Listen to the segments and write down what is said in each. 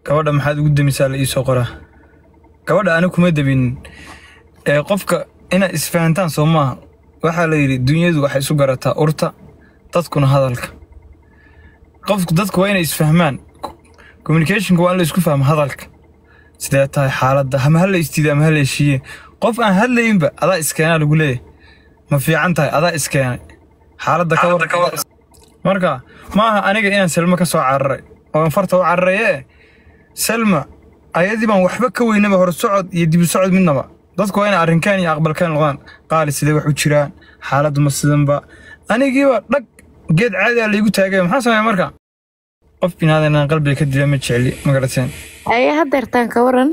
gabadha maxaad ugu damisaa la iisoo qoraa gabadha ani kuma dabinin ee qofka inaad isfahantaan soo maaha waxaa la yidhi dunyadu waxay isu garataa urta dadkuna hadalka qofku dadku waa inay isfahmaan communicationka waa in la isku fahmo hadalka sidee tahay xaaladda ama ha la istiida ama ha la heshiiye qof aan hadlayinba adaa iskeenaa lagu leeyahay ma fiican tahay adaa iskeenay xaaladda ka war marka ma aha aniga inaan selma ka soo cararay oo aan farta u cararaye selma ayadii baan waxba ka weynaba hor socod iyo dibu socod midnaba dadku waa inay arrinkaan iyo aqbalkaan noqdaan qaali sidee wax u jiraan xaaladdu ma sidanba anigiiba dhag geed caadi a laygu taagay maxaa sameeya marka qof binaadan inaan qalbiga ka dila ma jecli ma garateen aye hadeertaan ka waran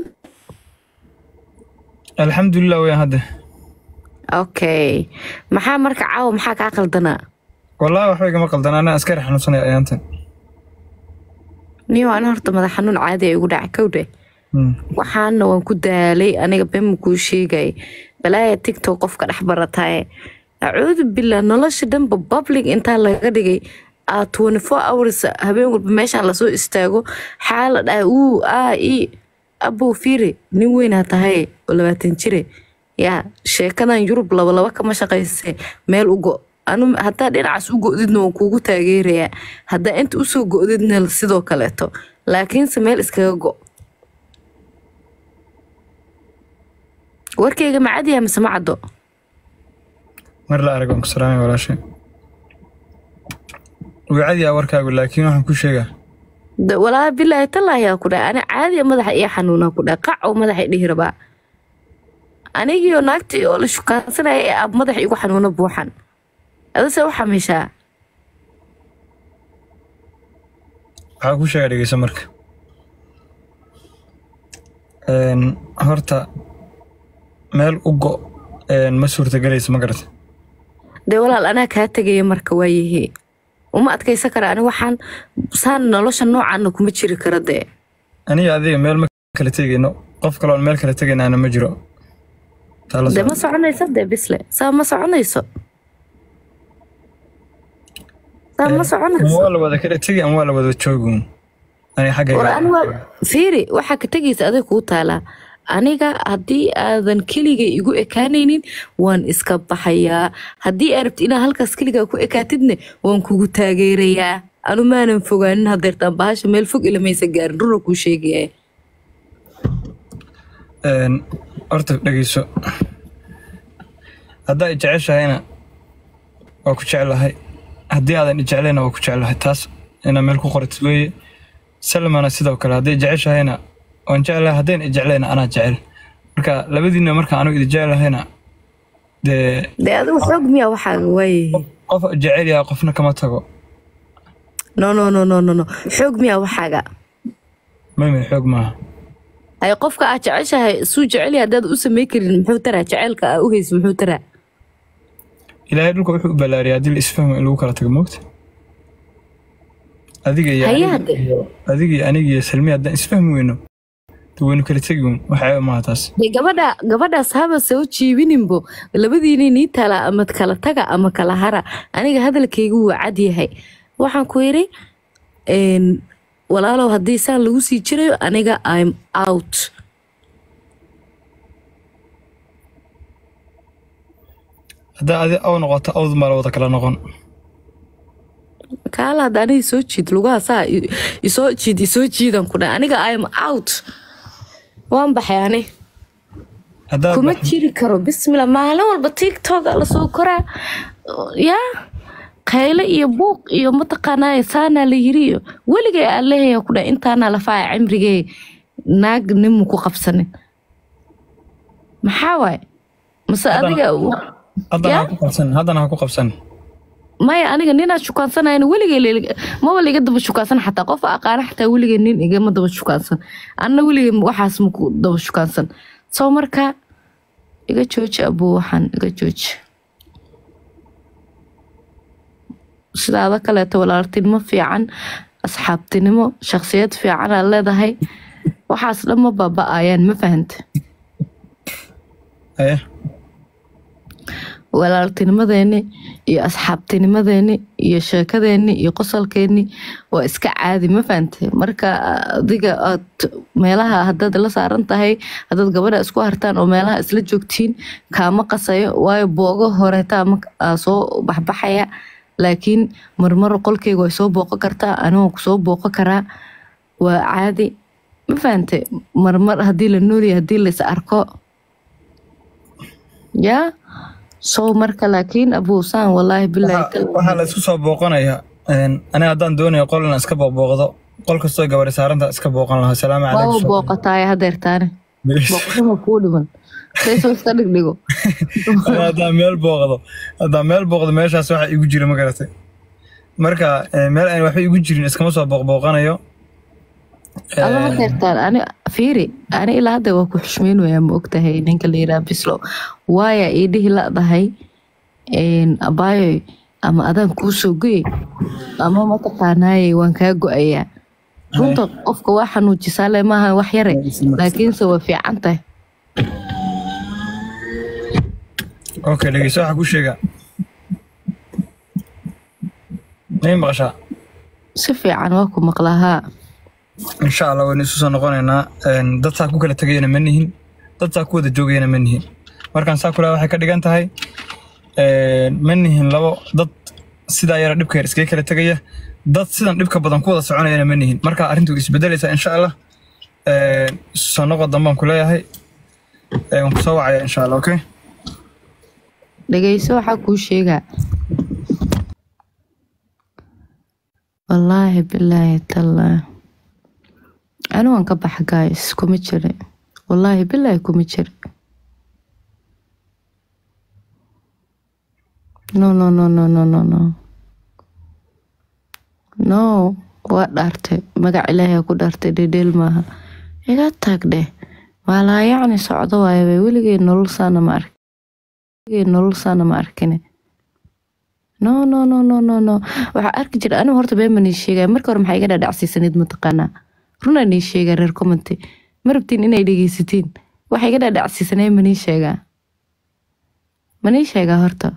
alxamdulilah weyaan hadde okay maxaa marka caawa maxaa kaa qaldanaa wallaahi waxba igama qaldan anaa askari xanuunsanaya ayaantan niyo ana horta madax xanuun caadi ay igu dhacay kowdhe waxaana waan ku daalay aniga been ma kuu sheegay balaaya tigtok qofka dhex barataaye acuudu billah nolosha dhanba public intaa laga dhigay aa twenty four hours habeen walba meeshaan lasoo istaago xaala dhahay uu aa i abow fiiri nin weynaa tahay oo labaatan jire yaa sheekadan yurub labalaba kama shaqayse meel u go anu haddaa dhinacaas u go-didna waan kuugu taageerayaa haddaa inta usoo go-didna sidoo kaleeto laakiinse meel iskaga go warkayga ma cadiyaa mise ma caddo mar la arag waan ku salaamay walaashay wuu cadiyaa warkaagu laakiin waxaan ku sheegaa Da- walaa bilaahi tallaahi ku dhahay ani caadiya madaxa iyo xanuunaa ku dhahay qac oo madaxa dhihi rabaa anigiyo naagtii oo la shukaansanaya ee aab madaxa igu xanuuna buuxan adase u xamishaa waxaa ku sheegaa dhegeyso marka Een, horta meel u go een, ma suurtagelayso ma garata dee walaal anaa kaa tegaya marka waayahee uma adkaysan kara ani waxaan saan nolosha noocaana kuma jiri kara dee aniga adiga meel ma kala tegayno qof kaloon meel kala tegaynaana ma jiro Taa la dee ma socda. soconayso dee bisle saa ma soconayso saa ma ama soconayso waa la wada kala tegi ama waa la wada joogun aniga war xaggayga ani waa fiiri waxaa ka tegaysa aday kuu taalaa aniga haddii aadan keliga igu ekaanaynin waan iska baxayaa haddii aa rabti inaad halkaas keligaa ku ekaatidne waan kugu taageerayaa anu maanan fogaanin hadeertaan bahasha meel fog ilamaysa gaarin rura kuu sheegaya Een, horta dhegeyso haddaa i jeceshahayna waa ku jeclahay haddii aadan i jeclayna waa ku jeclahay taas inaa meel ku qoratid weeye salmana sidoo kale hadday jeceshahayna waan jeclahay haddayna i jeclayna anaa jecel marka labadiina marka anigu idi jeclahayna dee dee adigu xoog miyaa waxaaga waayahay qof jecel yahay qofna kama tago no no no no no no xoog miyaa waxaaga mami xoog maaha hay qofka aad jeceshahay suu jecel haddaad u samey karin muxuu taraa jaceylka aa u haysa muxuu taraa ilaahay dhulka wuxuu u ballaariyay haddii la isfahmo in lagu kala tago moogta adiga iyo Haye aniga hadde. iyo- adiga iyo aniga iyo salmi haddaan isfahmi weyno de waynu kala tegi weyn waxaa maaha taas dee gabadha gabadhaas haba soo jiibininbo labadiina nii tala ama kala taga ama kala hara aniga hadalkaygu waa cad yahay waxaan ku yidhi een, walaalow haddii saan lagu sii jirayo aniga im out haddaa adi aw noqoto awd maa la wada kala noqon kaala hadda aniga soo jiid lugaha saa i- isoo jiid isoo jiidan ku dhahay aniga im out waan baxay ani haddaad kuma bax- jiri karo bismillah maalin walba tiktok aa lasoo koraa yaa qayle iyo buuq iyo mataqaanaa saanaa la yiri iyo weligay aan leeyahay ku dhahay intaana lafaaya cimrigee naag nimu ku qabsanin maxaa waaye mase Haddana- adiga haddana yaa? ha ku qabsan haddana ha ku qabsan maya aniga ninaa shukaansanayna weligay lee- maba liga daba shukaansan xataa qof aqaana xataa weligay nin igama daba shukaansan anna weligay waxaas maku daba shukaansan soo marka iga jooji abuu waxaan iga jooji sidaada kaleeto walaaltinimo fiican asxaabtinimo shakhsiyad fiican aad leedahay waxaas dhan ma baaba-ayaan ma fahanta aye walaaltinimadeeni iyo asxaabtinimadeeni iyo sheekadeeni iyo qosolkeeni waa iska caadi ma fahante marka adiga aad meelaha hadaad la saaran tahay hadaad gabadha isku hartaan oo meelaha isla joogtiin kaama qasayo waayo boogo horeetaa aa soo baxbaxaya laakiin marmar qolkeyga way soo booqo kartaa anigoo kusoo booqo karaa waa caadi ma fahante marmar hadii la noolya hadii lais arko yaa sow marka laakiin abuusaan walaahi waxaa la isku soo booqanayaa aniga haddaan doonayo qol inaan iska booqbooqdo qol kastoo gabadhi saaranta iska booqan lahaa salaamu waaba calaykum booqataaya hadeertaane booqashama kuu dhiman saysoo iska dhigdhigo Aniga haddaan meel booqdo haddaan meel booqdo meeshaas waxa igu jira ma garatay marka eh, meel aan waxba igu jirin iskama soo booqbooqanayo alla hadeertaan ani fiiri ani ilaa hadda waa ku xushmeynaya ma ogtahay ninka la yiraa bislow waaya ii dhihi ladahay abaayoy ama adaan kuu soo goyey ama mataqaanaaye waan kaa go-ayaa runta qofka waa xanuujisaa le maaha wax yare laakiinse waa fiican tahay okay dhegeyso waxaa ku sheega may maqashaa si fiican waa ku maqlahaa insha allah waynu isu soo noqonaynaa Een, dad saa ku kala tegayana ma nihin dad saa ku wada joogayana ma nihin markaan saa kula waxay ka dhigan tahay een, ma nihin labo dad sidaa yara dhibka yar iskaga kala tegaya dad sidan dhibka badan ku wada soconayana ma nihin marka arrintu way isbedelaysaa insha allah Een, isu soo noqo dambaan ku leeyahay Een, waan ku soo wacaya insha allah okay dhegeyso waxaa kuu sheegaa wallaahi bilaahi tallaahi ani waan ka baxa guys kuma jira wallaahi bilaahi kuma jira no no no no no no no no waa dhaartay magac ilaahay ku dhaartay dhedheel maaha iga taag dheh waa laa yacni socdo waayaba weligay nolol saana ma arkin weligay nolol saana ma arkine no no no no no no waxaa arki jira anigu horta been baan ii sheegaya marka hore maxaa iga dhaadhacsiisanayd mataqaanaa runaan ii sheegaa reer commenty ma rabtiin inay dhegeysatiin waxa iga dhaadhacsiisanay manii sheegaa manii sheegaa horta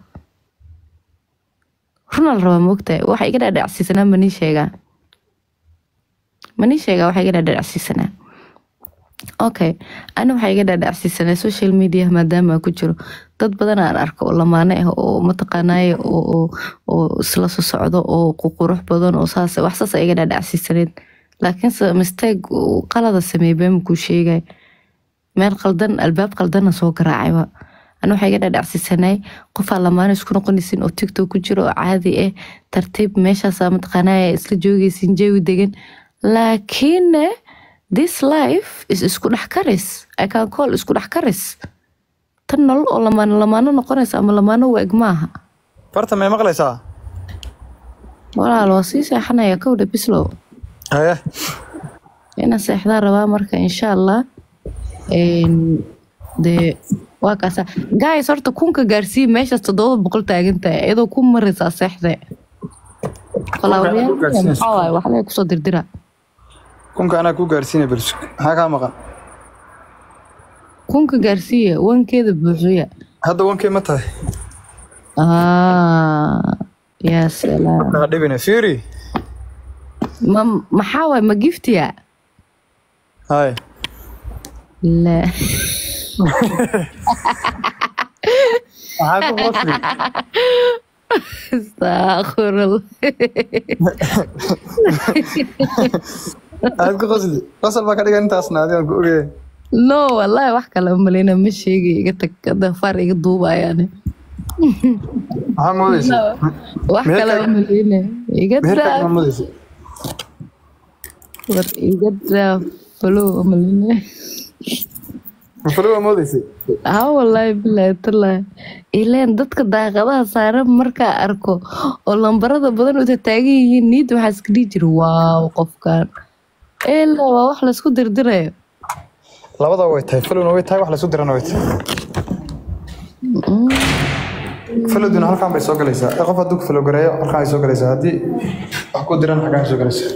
runaa la rabaa maogtahay waxa iga dhaadhacsiisanaa manii sheegaa manii sheegaa waxa iga dhaadhacsiisanaa okay ani waxaa iga dhaadhacsiisanaa social media maadaama aan ku jiro dad badan aan arko oo lamaane ah oo mataqaanaaye oo oo- oo isla soo socdo oo qurux badan oo saas wax saas iga dhaadhacsiisaneed laakiinse mistake uu qalada sameeyey been kuu sheegay meel qaldan albaab qaldana soo garaacayba ani waxaa iga dhaadhacsiisanay qofaa lamaane isku noqonaysin oo tiktok ku jiro oo caadi ah tartiib meeshaasa mataqaanaaye isla joogaysin jawi degan laakiin this life is isku dhex karis i can call isku dhex karis tan nolol oo lamaano lamaano noqonaysa ama lamaano waeg maaha farta may maqlaysaa walaal waa sii seexanaya kowdha bislow haye inaan seexdaa rabaa marka insha allah Een, dee waa kaasa guys horta kunka gaarsiiya meeshaas toddoba boqol taagan tahay iyadoo ku maraysaa seexde gaarsiinaysa. maxaa waaye waxlee kusoo dirdira kunka anaa ku gaarsiinaya bal maxaa kaa maqan kunka gaarsiiya wankeeda buuxiya hadda wankee ma tahay Ah, yaa salaam kaa dhibina fiiri ma maxaa waaye ma giftiya haye la maxaa ku qosli astaaqfirullah aad ku qosli qosol baa ka dhigan intaasna adigaan ku ogaya no wallahi wax kale maleyna ma sheegay iga tag dafaar iga duubayaane maxaa moodaysa wax Meherka- kale maleyna iga meherkaa daa ma moodaysa war iga daa falow maleyna mafalo waa moodaysa ha wallahi bilahi tallahi ileen dadka daaqadaha saaran markaa arko oo lambarada badan uta taagan yihiin niid waxaa iska dhihi jira waaw qofkan ela waa wax laysku dirdirayo labada way tahay falowna way tahay wax laysu dirana way tahay falowduna halkaan bay soo galaysaa ee qof hadduu ku falow gareeyo halkaan ay soo galaysaa haddii wax ku diran xaggaan ay soo galaysaa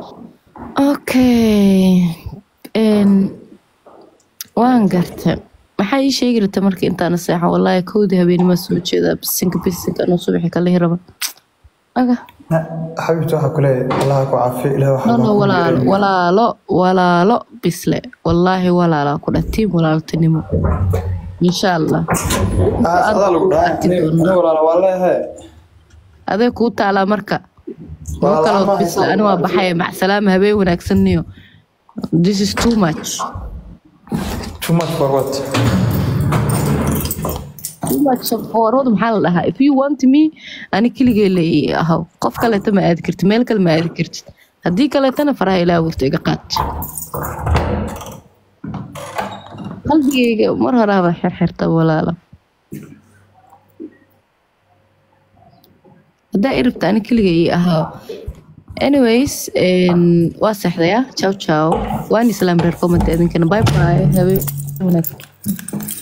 okay n waan garta maxaa ii sheegi rata marka intaana seexan wallaahi kowdii habeenimaa soo jeedaa bisinka bisinka anuu subaxi kalihi raba aga xabiibti waxaa kuleeyahay allaha ku caafiyo ilaah no waxaa no walaalo walaalo walaalo bisle wallaahi walaalaa ku dha tiim walaaltinimo insha allah adaa lagu arki doonaa. dhahay walaala waa leeyahay adee kuu taalaa marka kuwo Walaal kaloo ma bisle hayso. ani waa baxaya macsalaama habeen wanaagsanniyo this is too much too much for what too much forward maxaa la dhahaa if you want me ani keligee la ii ahaw qof kaleeta ma aadi kartid meel kale ma aadi kartid haddii kaleetana faraha ilaa wurta iga qaad qalbigayga mar horaaba xirxirta walaala haddaa i rabta ani keligee ii ahaw anyways een, waa seexdaya ciao ciao waan islaan reer comment idinkana bye bye habeen wanaagsan